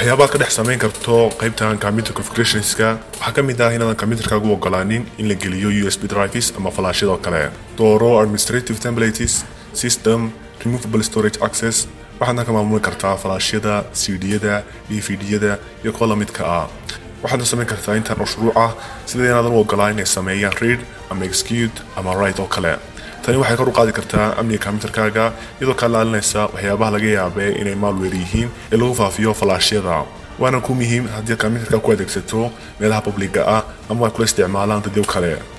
waxyaabaad ka dhex samayn karto qaybtan computer configurationska waxaa ka mid ah inaadan computerkaagu ogolaanin in la geliyo usb drives ama falaashyadoo kale dooro administrative templates system removable storage access waxaadna ka maamuli kartaa falaashyada cd-yada dvd-yada iyo kuwa lamidka ah waxaadna samayn kartaa intaan mashruuc ah sida inaadan u ogolaan inay sameeyaan read ama execute ama right oo kale tani waxay kor u qaadi kartaa amniga computerkaaga iyadoo kaa laalinaysa waxyaabaha laga yaabee inay maalweer yihiin ee lagu faafiyo falaashyada waana ku muhiim haddii computerka ku adeegsato meelaha publiga ah ama ay kula isticmaalaan dadyo kale